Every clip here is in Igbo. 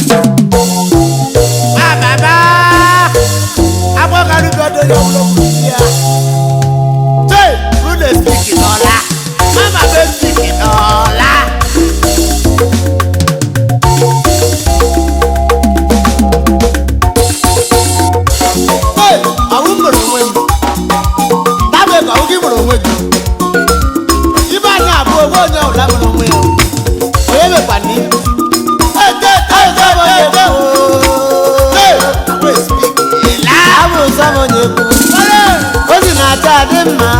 Ma bàbá agbọ́kadùgbọ́dọ̀ yọ wúlò kù sí ya. Ṣé Rúlẹ̀ spíkì lọ́la? Máma bẹ́ spíkì lọ́la. Ṣé àwọn mọ̀rọ̀ onwe gị? Dábẹ́ ka oge mọ̀rọ̀ onwe gị. Ibe anyị abụ onwe onye ọbụla mọrọ onwe ya. Onye mekwa n'ihu. abụ nsọm onye kwu ozi na-acha adị mma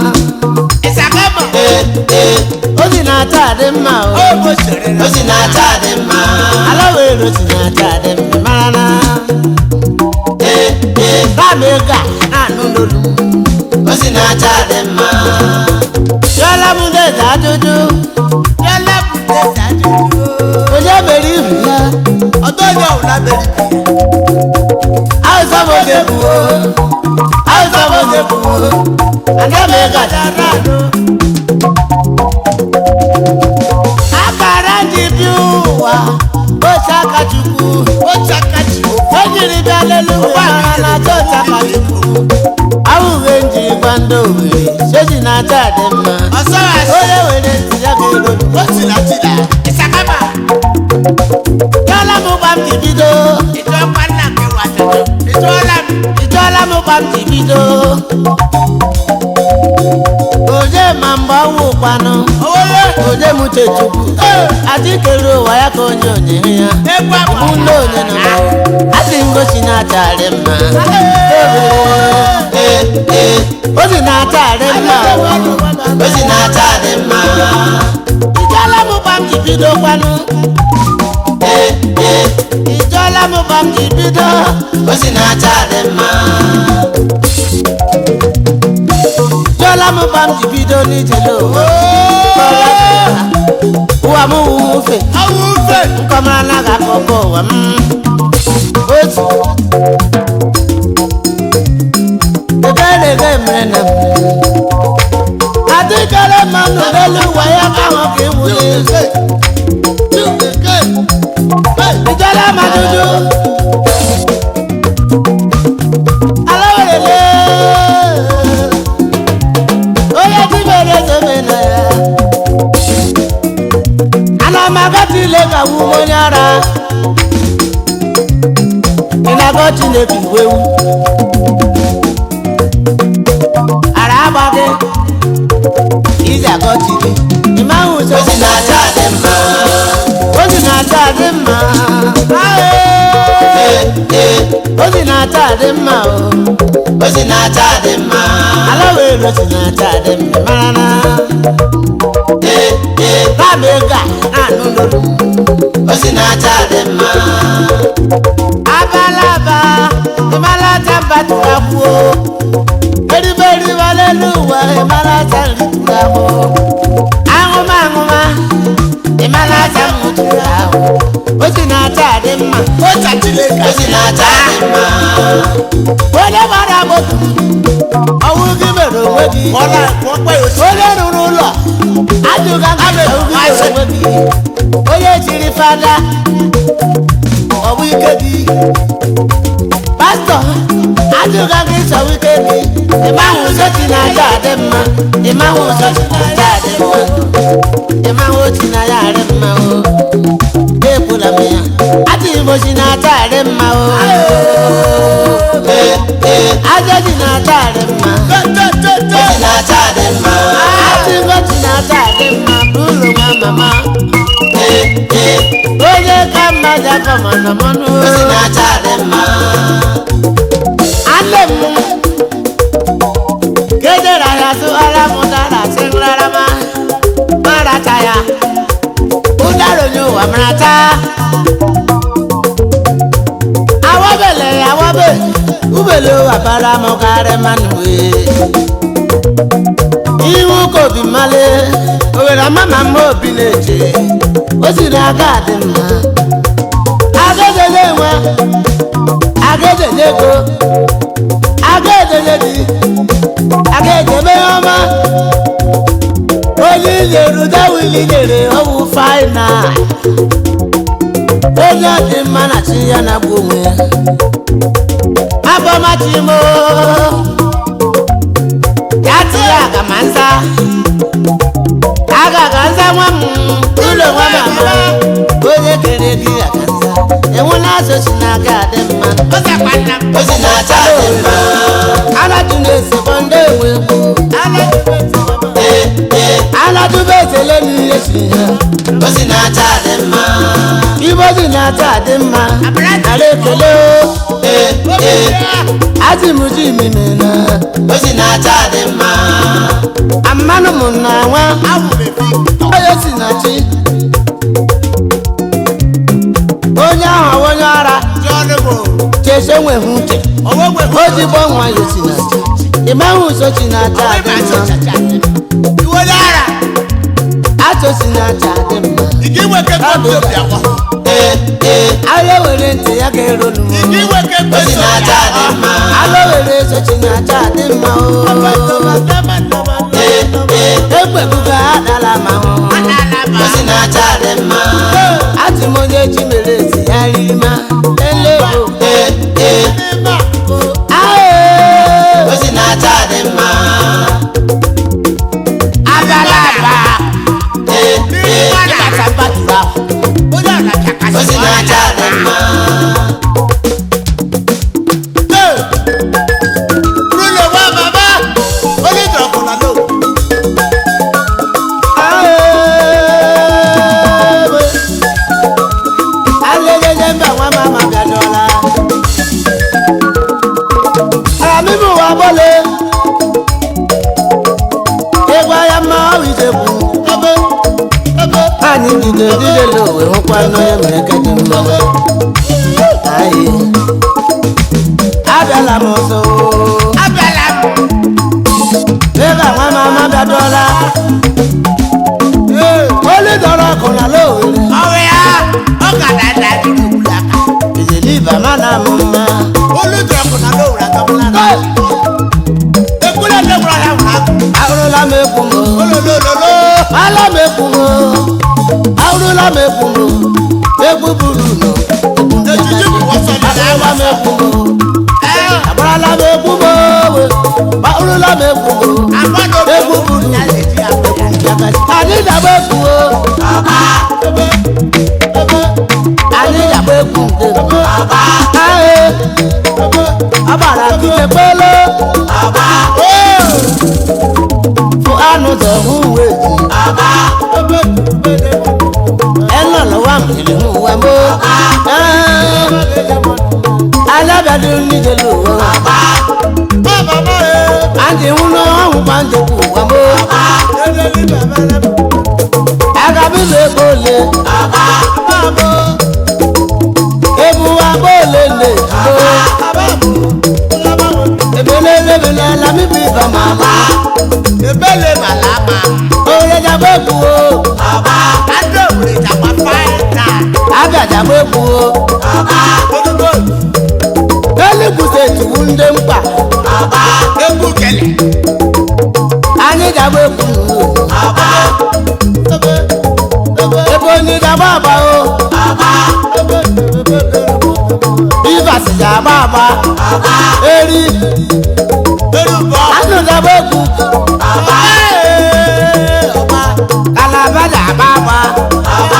ee ee ozi na-acha adị mma o ozi na-acha adị mma ala were ozi na-acha adị mma mara na ee ee báàmì ga na-anụ n'olu m ozi na-acha adị mma yọla m deza ajụjụ onye mere ihu ya awụsa m oge kwuo awụsa m oge kwuo aga m ịgaja na-anụ akara ndị bi ụwa oche aka chukwu o jiri bịa lelu ụwa na chọọchị aka chukwu awụghị nji gwa ndị owere soji na-acha dị mma onye were ntị ya ga-ero yọla m gba m ji bido ịjụọla m gba m ji bido oje ma mgbe ọnwụ kwanụ oje m chechukwu adịkere ụwa ya ka onye onye ya mụ ndị onye nọ na adị ngosi na-acharị mma Ee, ee, ozi na-acharị mma ozi na-acharị mma ịjụọla m gba m ji bido kwanụ Ee, ee, ịjụọla m gba m ji bido ozi na-acharị mma Jọla m gba m ji bido n'ijele ụwa ụwa m wufe nkọmara na ga akụkọ ụwa m otu eberege mere na m adịkere mmanụ n'elu ụwa ya ka ahụ ka iwuli ijọla m ajụjụ ala werele onye dibere ezobe na ya ana m agati ile ka wu onye ara ị na-agọ chineke iwewu ara agbaghị iji agọchi gị ịma ahụ ụzọ ozi na-acha adị mma ozi na-acha adị mma Ee, ee, ozi na-acha adị mma o ozi na-acha adị mma ala were ozi na-acha adị mma mara na ee ee báàmì ga na-anụ n'olu ozi na-acha adị mma abalaba ịmalata mbatụrụ akwụo eriberi walelu ụwa ịmalata nritụrụ ahụ aṅụma aṅụma ịmalata nwụtụrụ ahụ ozi na-acha adị mma ozi na-acha adị mma onye gbara moto ọnwụ gị mere onwe gị onye rụrụ ụlọ ajụga gị na ọnwụ gị mere onwe gị onye jiri fada ọ bụ ike gị pastọ ajụga gị chọwa ike gị ịmahụ ụzọ chi na-aja adị mma ịmahụ ụzọ chi na-aja adị mma ịmahụ chi na ya adị mma o ekwula m ya adịghị m ochi na-acha adị mma o Ee, ee, aja ji na-acha adị mma ochi na-acha adị mma adịghị ochi na-acha adị mma bụ ụlọ nwa mama Ee, ee, onye ka mma ji akọ mana mmanụ ochi na-acha adị mma Ande m kedere ya sụgharị m ụdara sị nrarama maracha ya ụdara onye ụwa maracha awabele awabe ubele ụwa bara m karị mmanụ wee iwu ka obi mmalị owere mama m obi na-eche o siri aga dị mma agajeje nwe agajeje ego agajeje di agajebe ọma onye ijeru dawili nyere ọwụ faina onye dị mma na chi ya na-agba onwe ya abọmachimo ya ti ya aga ma nza aga ga nza nwa m ụlọ nwa mama onye kere gị aga nza enwela azụ si na-aga adị mma ozi na-acha dị mma alaju na-esekwa ndị enwe egwu aladube etele n'ihe si ya ozi na-acha dị mma ibe ozi na-acha dị mma ara ekele o azimuji imimena ozi na-acha dị mma amanụ m na nwa onye si na chi onye ahụ onye ara chese nweghị uche o ji gbọ nwa ya si na chi ịmaghị ụzọ chi na-acha dị mma achọ si na-acha dị mma ahịa were ntị ya ga-erolu ozi na-acha dị mma alụ were eso chi na-acha dị mma o egbebuga adala ma hụ ozi na-acha dị mma atị m onye chi mere ezi ya riri ma elebo ozi na-acha dị mma abala aba ịkata mbatụrụ ahụ ozi na-acha dị mma alelele mba nwa mama bịadọla amịbụ wa bọle ịgwa ya mma ọ ijekwu anyị bido didele owe hụkwa n'onye mere ka dị mma anyị abịala m ọzọ ịga nwa mama bịadọla olu dọrọ ọkụ na lowere ijeliba mana m mma ahụrụla m ekwu m ala m ekwu m ahụrụla m ekwu m egwu buru nọ ahụrụla m ekwu m agbarala m ekwu m owe ahụrụla m ekwu m egwu buru anyị dagba ekwu o anyị dagba ekwu nke ahụ agbara kike kpelo fụ anụ zọhụ uwe ji ẹnà lọ́wọ́ àmìlẹ̀ ń wá mọ́. alábàdé oníjẹ ló wọ́. àǹtí ń ná ọ̀hún pàǹtí kù wá mọ́. agabi lè bọ́lẹ̀. ebu wa bọ́lẹ̀ lè dúró. ebele lebele alami bi bàmà ma. Ebele malama, oye jagbe bu o. adé òwúrẹ̀ ìjàpá fáìlà, abịaja m egwu o. olúgbò elugbute tuwu ndị mkpa. egwu kẹlẹ̀, anyị ga-agba egwu ebe onye ga-agba agba o bivas ga-agba agba eri olúbọ̀ anụ ga-agba egwu kalaba ga-agba agba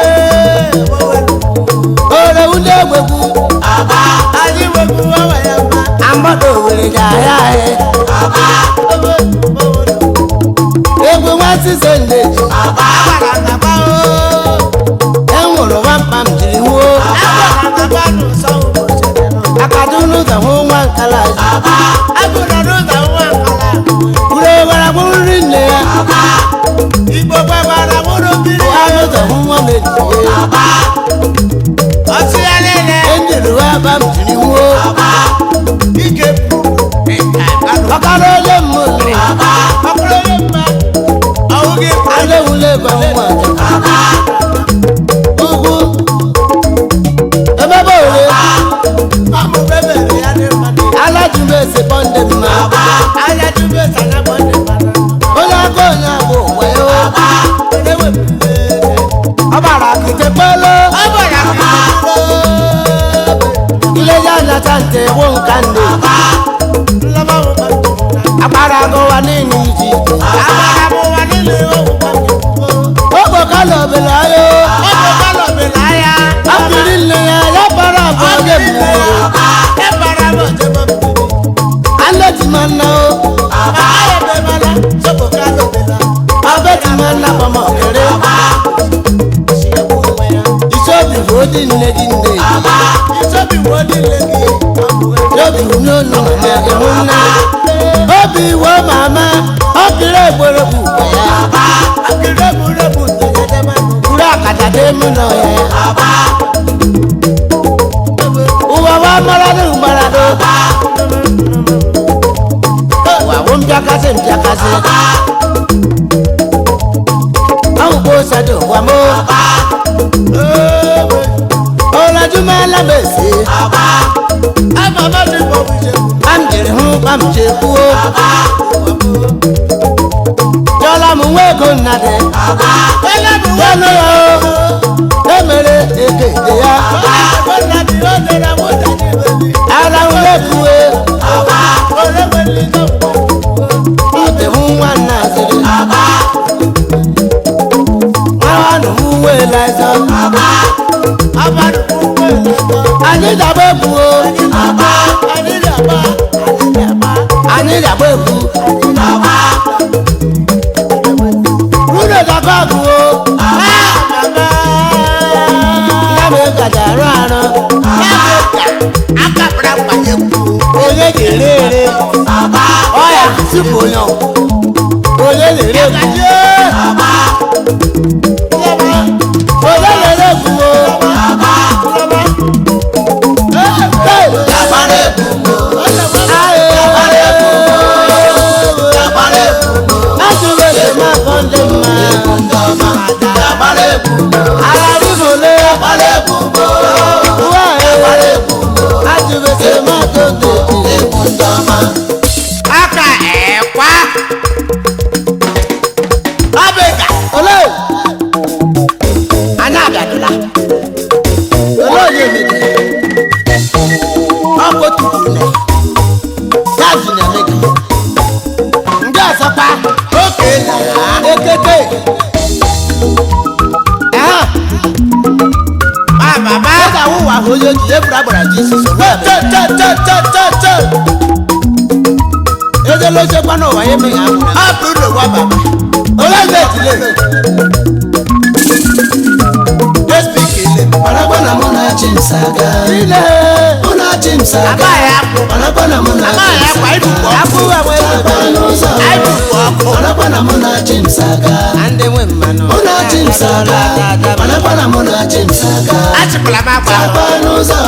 orewu ndị egwegwu anyị wepụ ọnwa ya mma, amgbada owere ga-ahịa ahịa egwu nwatị sondeji agbara ngaba o, enwụrụ nwamkpa m jiri nwuo agbara ngaba n'ụsọ ụbọchị nọ. akadu n'ụzọ hụ nwa nkala ji Agụrụ n'ụzọ nwa nkala, ure gwara bụ nri nne ya Igbo gbagbara mụrụ mmiri, ha n'ụzọ hụ nwa mejie ọtí ya niile, enjiri wa ba m jiri nwuo ike pụrụ, ịka kanụ. ọkara ole mmụọ Ọkụrụ onye mma, ọwụ gị pụrụ. adewule ba nwa ugwu emebe ole Amụma emere ya dị mma dị. alajube esekpọ ndị mma Anya dube sana gbọ ndị mmadụ. onye aka onye abụ ụwa ya Onye wepụrụ ego. ọ gbara akịte kpelo Ọ gbara ka ntị wụ nka ndị agbara agụwa niile iji okpokala obele ayo akpịrị nne ya ya bara abụ oge mmiri aletimana o abetimana kpọmọkere isobi bụ odi nne gị nne obi n'ụlọ na ịhụ nna obi iwe mama ọkịrị egboro bụ ya buru akaja dị mụ nọ ya ụwa wa maradụ maradụ ụwa bụ mpịakasị mpịakasị ọhụkwa ụsọdụ ụwa mụ ọlọjúmọ́lá bèsè bámjèrè hún bámjè kúó jọlọmù wéko nnadẹ jọlọ yọ emere ekeke ya ara ń lẹkùwé ntẹ hún wà nàzẹrẹ wọn wà nù hún wé láìsọ anyị dàgbà egwu o anyị dàgbà egwu nwunye dàgbà agụ o nne m kaja arụ arụ onye ga-ere ere ọya tupu onye onye na-ere egwu onye na-ere egwu o aka ẹ̀kwá ọbẹ̀gà Anya abịadụla. Olee onye mebiri? Ọ bụ otu kwuru ya zụrụ eme gị. Ndị ọzọkwa oke na ya ekeke. Ehe, ma bàbá ọ ga-awụ ụwa ahụ onye oji eburu agbara Jizọs onwe ya mere. tẹ́tẹ́tẹ́tẹ́tẹ́ Ejela ochekwa n'ụwa ya emeghị ahụ. ọ bụrụ na wa bàbá Olee eze ejile? despi kele Marakwa na mụ na Chimsaga. Ile. Mụ na Chimsaga. amaghị akwụ Marakwa na mụ na amaghị akwa idukọ Akwụ ụwa nwee Chimsaga n'ụzọ. idukọ ọkụ Marakwa na mụ na Chimsaga. na ndị nwe mmanụ. Mụ na Chimsaga. Marakwa na mụ na Chimsaga. achịkwala m akwa ahụ Chapa n'ụzọ.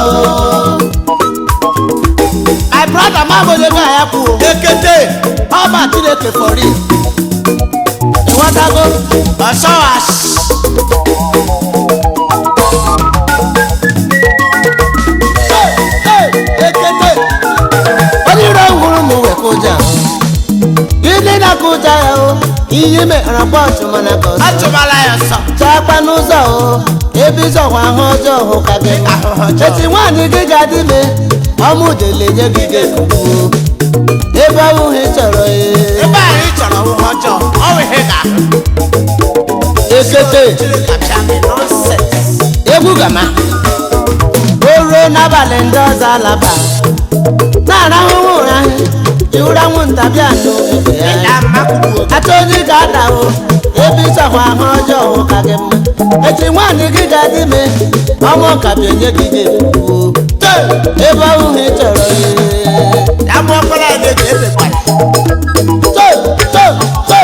My brother ma bụ onye ga-ya kwuo. ekete Ọ bụ Chineke for real. Ịghọtago? ọsọwas ekete onye iro hụrụ m wee kụja gịnị na-akụja ya o ihe mekpara bọọsụ mana ka ọsọ achụbala ya ọsọ chakwa n'ụzọ o ebe ịzọkwa ahụ ọjọọ hụ ka gị ahụhụ ọjọọ. eti nwaanyị gị ga-adị ime ọmụ dele nye gị ga-ekwuo ebe ọhụụ ị chọrọ ya ebe anyị chọrọ ọhụhụ ọjọọ ọ bụ ihe ga-ahụ ekete kapcha gị nọnsens egwu gama o ruo n'abalị ndị ọzọ alaba na-arahụ ụra ịwụra nwụnta bịa n'oge ya ya mmakwuo ata onye ga-adahụ ebe ịchọkwa ahụ ọjọọ hụ ka gị mma echi nwaanyị gị ga-adị ime ọmụ ka bịanye gị ga-ekwuo ebe ọhụ ị chọrọ ya ya mụ ọkpara ya na-eji ebekwara to to to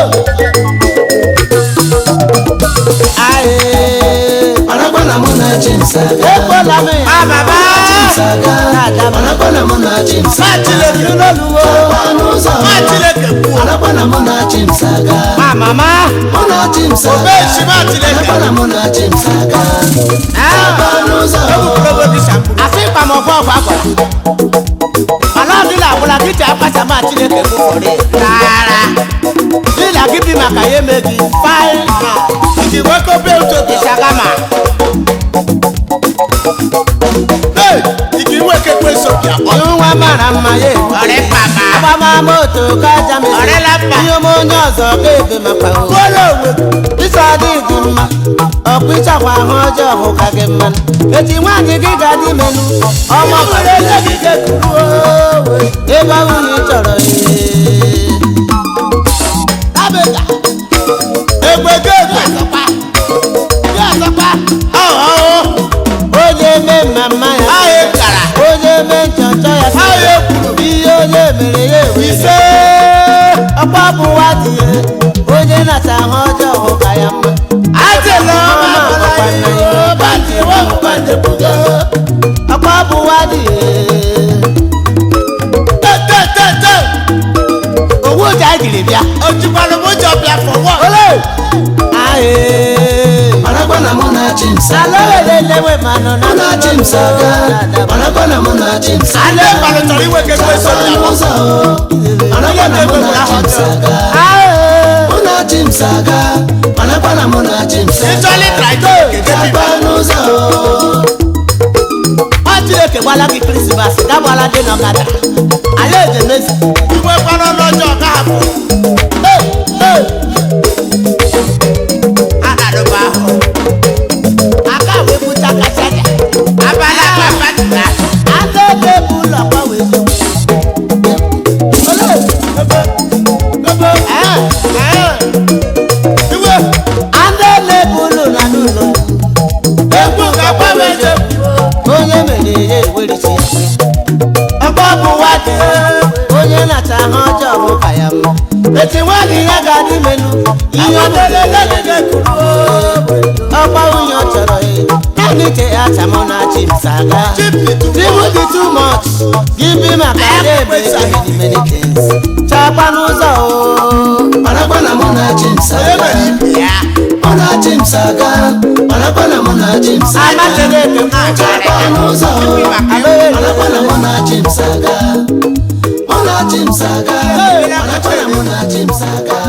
Aye. Marakwa na mụ na Chimsaga. ekpola m ya ma bàbá Chimsaga. Marakwa na mụ na ma Chimsaga. Chineke n'oluwo Chapa n'ụzọ. ma Chineke kwuo Marakwa na mụ na Chimsaga. ma mama Mụ na Chimsaga. obechi ma Chineke Marakwa na mụ na Chimsaga. Chapa n'ụzọ. ebukwurogo dị shampoo asị ịkpa m ọfọ ọgwa gwara mana ọ dịla agwụla gị ji akpasa ma chineke kwụfọrị tààrà dịla gị bi maka ya eme gị fai na iji nwoke obe ụtọ ịsagama Hey, igi nwoke kweso ji akpọ ihu nwa mara mma ya ewu ọrị papa agbamamoto kaja Ọrịa la mba. ihe ome onye ọzọ ga-ebe makwa o kwụọla onwe ịsa dị gị mma ọkwa ịchakwa ahụ ọjọọ hụ ka gị mma echi nwaanyị gị ga-adị menu ọma nwere eze gị ga-ekuru ebe ahụ na ị chọrọ ee. abịga egbe ga egbe ya ọzọkwa ọhụụ onye mee mma mma ya ahịa kara onye mee nchọnchọ ya sị ahịa ekwuru ihe onye mere ya ewe ise ọkwa bụwa dị ya onye na-ata ahụ ọjọọ hụ ka ya mma ajela ọma Ọma agbala agbakwa nna ya ya bandị wahụ bandị buga ọkwa bụwa dị ya tetetete owu ụja anyị jiri bịa ojikwara m ụjọ bịa fọwọ ole ahee marakwa na mụ na James ala aga wele lewe manọ na mụ na James aga marakwa na mụ na James ala ịgbalụ chọrọ iwe ka ekwe so ya bụ ụzọ marakwa na mụ na James aga ahee mụ na James aga marakwa na mụ na James aga ịchọlị traịdo keke Chakwa biba n'ụzọ ọ chineke gbala gị krismas gagbala dị n'ọkada ala ejemezi iwe kpara ọnụ ọjọọ ka hapụ anadụba ahụ aka wee buta kacha ya abalị akpa patụla aka ebe bụ ụlọ kwa wee zo ole iwe aka ebe bụ ụlọ na n'ụlọ egwu ga-agbanwe eze onye mere ya ewerisi ọkpọ bụ nwadị onye na-ata ahụ ọjọọ bụ ka ya mma eti nwaanyị ya ga-adị menu ihe ọmelelelele ọkpa nwunye ọ chọrọ ya naanị ke ya chamụ na chimsaga People be too much. Give me my card, baby. Many things. Chapa n'ụzọ o. marakwa na mụ na James onye aga mere ibe ya mụ na James aga marakwa na mụ na James aga Amasịrị eke m. Chakwa n'ụzọ marakwa na mụ na James aga mụ na James aga marakwa na mụ na James aga